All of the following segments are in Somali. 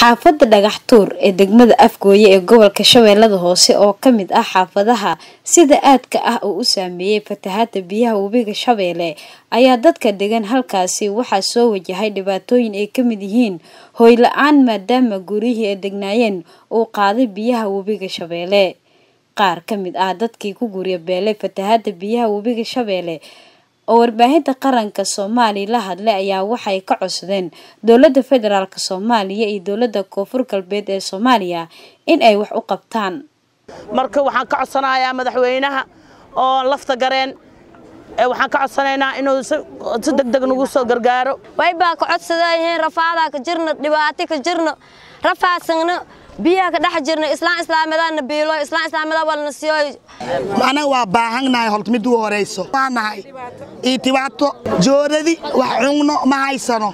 xaafadda dhagax tuur ee degmada afgooye ee gobolka shabeellada hoose oo ka mid ah xaafadaha sida aadka ah uu u saameeyey fatahaada biyaha webiga shabeelle ayaa dadka degan halkaasi waxaa soo wajahay dhibaatooyin ay ka mid yihiin hooy la-aan maadaama guryihii ay degnaayeen uu qaaday biyaha webiga shabeelle qaar ka mid ah dadkii ku gurya beelay fatahaada biyaha webiga shabeelle oo warbaahinta qaranka soomaaliya la hadlay ayaa waxay ka codsadeen dowladda federaalk soomaaliya iyo dowladda koonfur galbeed ee soomaaliya in ay wax u qabtaan marka waxaan ka codsanayaa madaxweynaha oo lafta gareen waxaan ka codsanaynaa inuu si degdeg nagu soo gargaaro waybaa ka codsadayheen rafaadaa ka jirno dhibaato ka jirno rafaasagno biyaha ka dhex jirno islaan islaamadaana biilo islaan islaamada walna siyo anaga waa baahannahay horta mid ugu horayso waa nahay iyo dhibaato jooradi wax cugno ma haysano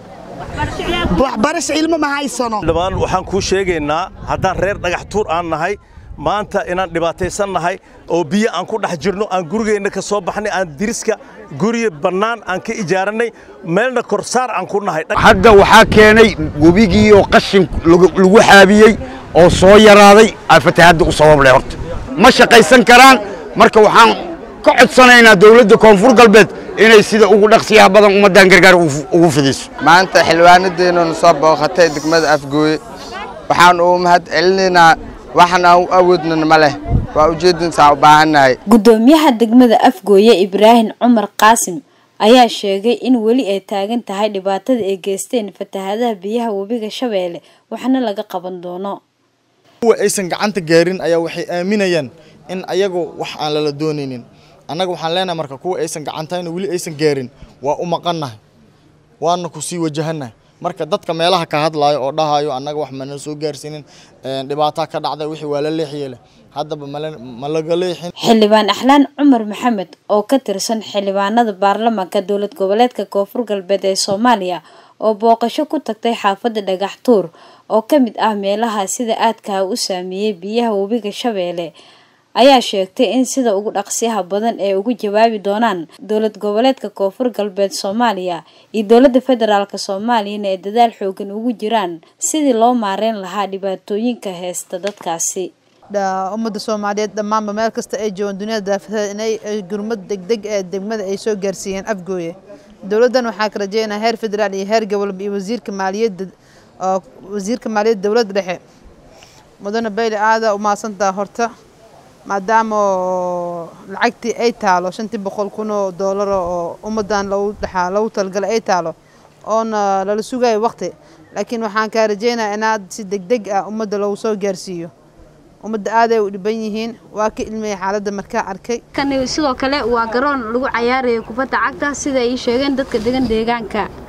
waxbarasho ilmo ma haysano dhammaan waxaan kuu sheegaynaa haddaan reer dhagax tuur aan nahay maanta inaan dhibaataysan nahay oo biyo aan ku dhex jirno aan gurigeenna ka soo baxnay aan diriska gurya bannaan aan ka ijaarannay meelna korsaar aan ku nahay hadda waxaa keenay webigii oo qashin lagu xaabiyey oo soo yaraaday aa fatahaadda u sabab leh horta ma shaqaysan karaan marka waxaan ka codsanaynaa dawladda koonfur galbeed inay sida ugu dhaqsiyaha badan ummaddan gargaar ugu fidiso maanta xildhibaanadeennuna soo booqatay degmada afgooye waxaan ugu mahad celinaynaa waxna aan u awoodnan ma leh waa ujeedinsaa u baahannahay guddoomiyaha degmada afgooye ibraahim cumar qaasim ayaa sheegay in weli ay taagan tahay dhibaatada ay geysteen fatahaadaha biyaha webiga shabeelle waxna laga qaban doono kuwa aysan gacanta gaarin ayaa waxay aaminayaan in ayagu wax aan lala doonaynin annaga waxaan leenahay marka kuwa aysan gacantayna weli aysan gaarin waa u maqannahay waana ku sii wajahannahay marka dadka meelaha ka hadlaayo oo dhahayo annaga wax mana soo gaarsiinin dhibaataa ka dhacday wixii waa la leexiye leh haddaba ma laga leexin xildhibaan axlaan cumar maxamed oo ka tirsan xildhibaanada baarlamaanka dowlad goboleedka koonfur galbeed ee soomaaliya oo booqasho ku tagtay xaafadda dhagax tuur oo ka mid ah meelaha sida aadkaha u saameeyey biyaha webiga shabeelle ayaa sheegtay in sida ugu dhaqsiyaha badan ee ugu jawaabi doonaan dowlad goboleedka koonfur galbeed soomaaliya iyo dowladda federaalk soomaaliyana ay dadaal xoogan ugu jiraan sidii loo maareyn lahaa dhibaatooyinka heesta dadkaasi ummadda soomaaliyeed dhammaanba meel kasta ay joogaan duniyada daafada inay gurmad degdeg ee degmada ay soo gaarsiiyeen afgooye dowladdan waxaa ka rajeynaa heer federaal iyo heer gobolba iyo wasiirka maaliyadda wasiirka maaliyadda dowladda dhexe mudane bayle aada u mahadsantaha horta maadaama lacagtii ay taalo shantii boqol kun oo doolar oo ummaddan lagu dhexaa lagu talagalay ay taalo oona lala sugayo waqti laakiin waxaan kaa rajeynayaa inaad si degdeg ah ummadda lagu soo gaarsiiyo ummadda aaday u dhiban yihiin waa ka ilmaya xaaladda markaa arkay kani sidoo kale waa garoon lagu cayaarayo kubadda cagta sida ay sheegeen dadka degan deegaanka